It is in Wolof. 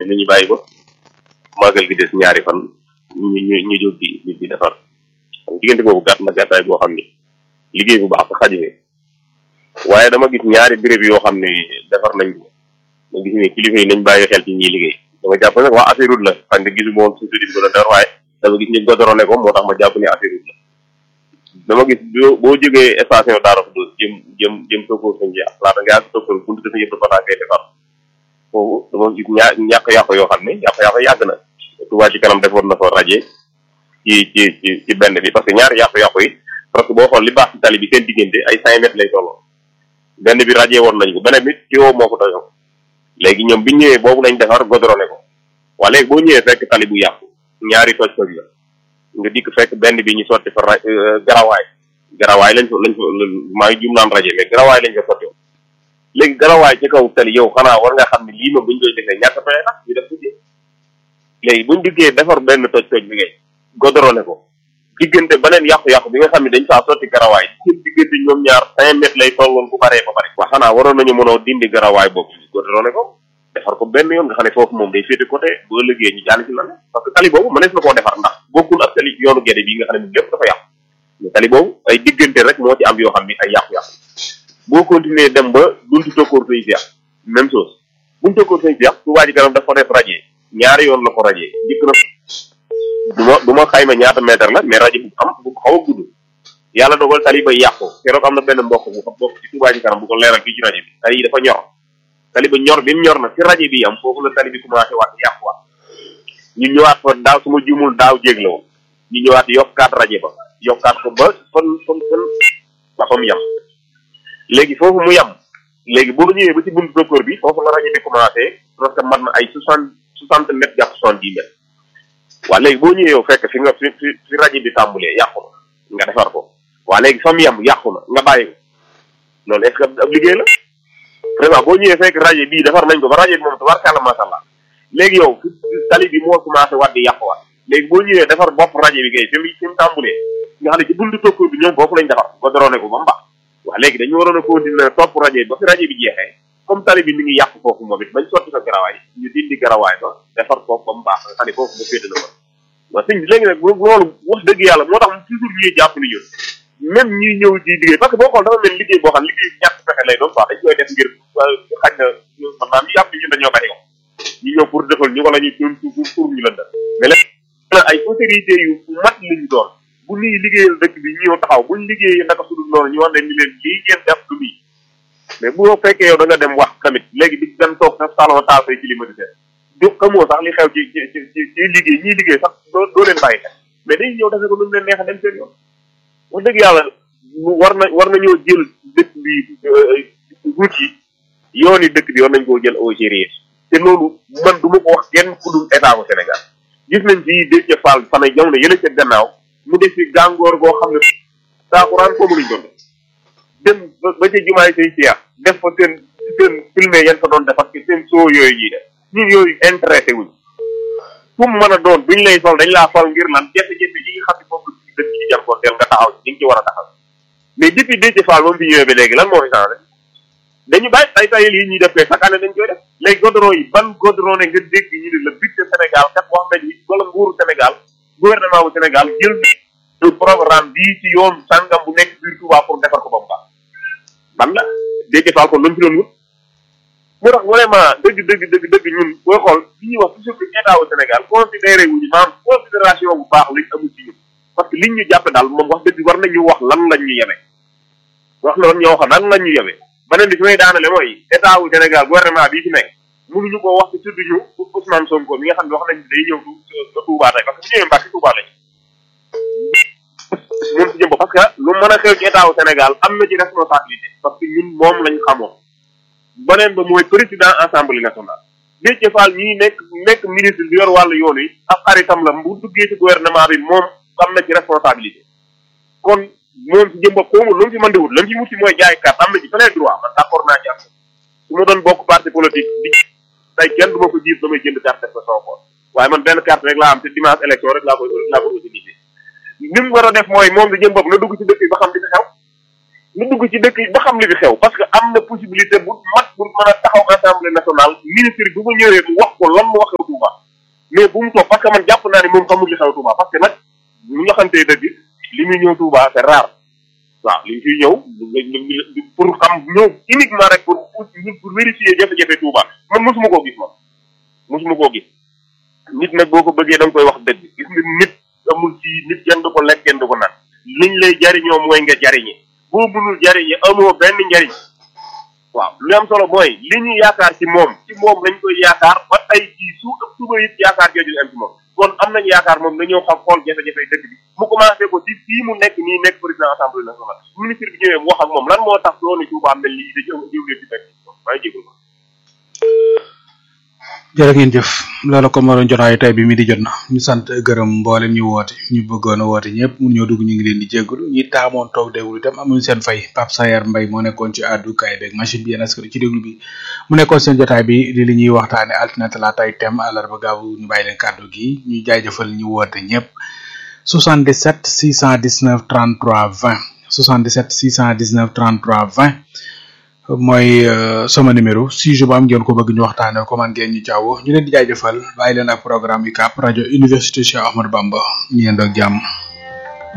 nañu bàyyi ba màggal gi des ñaari fan ñu ñu ñu jóg di di defar diggante boobu gàtt na gàttaay boo xam ni liggéey bu baax sa xajine waaye dama gis ñaari béréb yoo xam ne defar nañ ko ma gis ne kilifa yi nañ bàyyi xel ci ñiy liggéey dama jàpp nag waa affaire route la xam nga gisu moom suñu tuddi ko la dara waaye dama gis ñu godorone ko moo tax ma jàpp ne affaire route la dama gis boo boo jógee station Daara Xuddoos jëm jëm jëm tokkoor sañ ji laata nga àgg tokkoor buntu dafa yëpp dafa ngay defar foofu dama gis ñaa ñàkk-yàqu yoo xam ne yàqu-yàqu yàgg na Touba ci kanam defoon na fa raje ci ci ci ci benn bi parce que ñaari yàqu-yàqu yi parce que boo xool li baax ci tali bi seen diggante ay cinq mètres lay tolloo benn bi raje woon nañ ko beneen bi tiwo moo ko doyoo léegi ñoom bi ñëwee boobu lañ defar godrone ko waa léegi boo ñëwee fekk tali bu yàqu ñaari toj toj la nga dikk fekk benn bi ñu sotti fa ra garawaay garawaay lañ fa lañ fa maa ngi jum naan raje mais garawaay lañ fa sotti woon léegi garawaay ci kaw tali yow xanaa war nga xam ne lii moom buñ koy defee ñàkk pexe tax ñu def ko ci léegi buñ diggee defar benn toj toj bi ngay godrone ko diggante beneen yàqu-yàqu bi nga xam ne dañ faa sotti garawaay seen diggante ñoom ñaar cinq mètres lay tolloon bu baree ba bari waa xanaa waroon nañu mën a dindi garawaay boobu godrone ko defar ko benn yoon nga xam ne foofu moom day féete côté boo liggéey ñu jàll ci lan parce que tali boobu mënees na koo defar ndax bokkul ak tali yoonu gede bi nga xam ne lépp dafa yàqu mais tali boobu ay diggante rek moo ci am yoo xam ni ay yàqu-yàqu boo continuer dem ba buntu tokkoor say fiax même chose buntu tokkoor say fiax su waa ji kanam dafa def radier ñaari yoon la ko radier njëkk na du ma du ma xayma ñaata mètre la mais rajo bu am bu xaw a gudd yàlla dogal tali ba yàqu keroog am na benn mbokk bu xam bokk ci Touba ci kanam bu ko leeral fii ci rajo bi tali yi dafa ñor tali ba ñor bi mu ñor na ci rajo bi am foofu la tali bi commencé waat yàqu waat ñu ñëwaat fa daaw su ma jumul daaw jéeg la woon ñu ñëwaat yokkaat rajo ba yokkaat ko ba fan fan fan ba fa mu yem léegi foofu mu yem léegi boo ñëwee ba ci buntu docteur bi foofu la rajo bi commencé parce que mat na ay soixante soixante mètres jàpp soixante dix mètres waa léegi boo ñëwee yow fekk fi nga fi fi fi rajo bi tàmbulee yàqu na nga defar ko waa léegi fa mu yem yàqu na nga bàyyi ko loolu est ce que ab liggéey la vraiment boo ñëwee fekk rajo bii defar nañ ko ba rajo bi moom tabarkàlla macha allah léegi yow tali bi moo commencé waat di yàquwaat léegi boo ñëwee defar bopp rajo bi kay fi mu fi mu tàmbulee nga xam ne ci buntu tokkoor bi ñoom foofu lañ defar ba dorone ko ba mu baax waa léegi dañu waroon a continuer topp rajo bi ba fi rajo bi jeexee comme tali bi mi ngi yàqu foofu moom it bañ sotti ko garawaay ñu dindi garawaay ba defar foofu ba mu baax nga xam ne foofu ba féete na ko waaw sëñ bi léegi nag loolu wax dëgg yàlla moo tax toujours ñuy jàpp ni ñun même ñuy ñëw di liggéey parce que boo xool dafa mel liggéey boo xam liggéey ñàkk pexe lay doon quoi dañ koy def ngir xaj na man naa ñu yàpp ñun dañoo bari ko ñu ñëw pour defal ñu wala ñu doon pour ñu lëndal mais léegi ay autorité yu mat lañu doon bu ñuy liggéeyal dëkk bi ñëw taxaw buñ liggéeyee naka sudul noonu ñu wax leen ni leen lii ngeen def du nii mais bu fekkee yow da nga dem wax tamit léegi di dem toog sa salon taal say climatiseur du xamoo sax li xew ci ci ci ci liggéey ñiy liggéey sax doo doo leen bàyyi xel mais dañuy ñëw defee ko nu mu leen neex a dem seen yoon wax dëgg yàlla war na war nañoo jël dëkk bi route yi yoon yi dëkk bi war nañ koo jël au sérieux te loolu man du ma ko wax kenn ku dul état bu Sénégal gis nañ ci Déthié Fall fan ay jamono yële ca gannaaw mu def fi gàngoor goo xam ne saakuraan foofu lañ doon dem ba ca jumaay say siyaar def fa seen seen filmé yan fa doon def ak seen soo yooyu ñuy def ñun yooyu intéressé wuñ fu mu mën a doon duñ lay sol dañ laa fal ngir lan jafe-jafe yi nga xam ne foofu dëkk ci jànkoonteel nga taxaw ci nga ci war a taxaw mais depuis Déthié Fall moom fi ñëwee ba léegi lan moo fi changé dañu bàyyi tay tayil yi ñuy def koy chaque année dañ koy def léegi goudron yi ban goudron ne nga dégg ñu ne le budget Sénégal kat wax nañ ni wala nguuru Sénégal gouvernement bu Sénégal jël du programme bii ci yoon sàngam bu nekk biir Touba pour defar ko ba mu baax ban la Déthié Fall kon lu mu fi doon wut moo tax vraiment dëgg dëgg dëgg dëgg ñun booy xool li ñuy wax toujours que état wu Sénégal considéré wuñu maanaam considération bu baax lañ amul ci ñun parce que liñ ñu jàppe daal moom wax dëgg war nañu wax lan lañ ñu yeme wax na lan ñoo wax lan lañ ñu yeme beneen bi fi may daanale mooy état wu Sénégal gouvernement bii fi nekk mënuñu ko wax ci tudd ñu Ousmane Sonko mi nga xam ne wax nañ day ñëw du Touba tey parce que bu ñëwee Mbacke Touba lañ moom si jëm parce que lu mën a xew ci état wu Sénégal am na ci responsabilité parce que ñun moom lañ xamoon beneen ba mooy président assemblée nationale Déthié Fall ñii nekk nekk ministre bi yor wàllu yoon yi ab xaritam la bu duggee ci gouvernement bi moom am na ci responsabilité kon moom si jëm bopp xawma lu mu fi mën di wut la mu fi wut si mooy jaay carte am na ci plein droit man d'accord naa ci am su ma doon bokk parti politique bi tey kenn du ma ko jiit damay jënd carte def ko sama poche waaye man benn carte rek laa am te dimanche élection rek laa koy laa koy utilisé li mu war a def mooy moom si jëm bopp na dugg ci dëkk yi ba xam li fi xew na dugg ci dëkk yi ba xam li fi xew parce que am na possibilité bu mat pour mën a taxaw assemblée nationale ministre bi bu ñëwee mu wax ko lan moo xew mais bu mu toog parce que man jàpp naa ne moom xamul li xew Touba parce que nag ñu nga xamante dëgg li muy ñëw Touba c'est rare waaw li fiy ñëw pour xam ñëw uniquement rek pour pour vérifier jafe-jafe Touba man mosuma koo gis man mosuma koo gis nit nag boo ko bëggee da nga koy wax dëgg gis nga nit amul ci nit kenn du ko lekk kenn du ko naan liñ lay jariñoo mooy nga jariñe boo mënul jariñe amoo benn njariñ waaw li am solo mooy li ñu yaakaar ci moom ci moom lañ koy yaakaar ba tey jii su ëpp suba it yaakaar jooju ñu am ci moom kon am nañ yaakaar moom dañoo xam xool jafe-jafe dëkk bi mu commencé ko ci fii mu nekk nii nekk président assemblée nationale ministre bi ñëwee mu wax ak moom lan moo tax doonu Touba mel lii dañu am jiw leen ci benn maa ngi jégalu jërë ngeen jëf loolu ko moo doon jotaayu tey bi mi di jot na ñu sant gërëm mboolem ñu woote ñu bëggoon a woote ñëpp mun ñoo dugg ñu ngi leen di jéggalu ñi taamoon toog déglu itam amuñu seen fay Pape Sayer Mbaye moo nekkoon ci àddu kaay beeg machine bi yéen askan ci déglu bi mu nekkoon seen jotaay bi li li ñuy waxtaane altine talaata ay thème àllarba gaawu ñu bàyyi leen kàddu gi ñu jaajëfal ñu woote ñëpp 77 619 33 20 77 619 33 20 mooy sama numéro sujet bu am ngeen ko bëgg ñu waxtaanee ko man ngeen ñu jaww ñu leen di jaajëfal bàyyi leen ak programme yi kàpp rajo université Cheikh Ahmadou Bamba ñu yendoo ak jàmm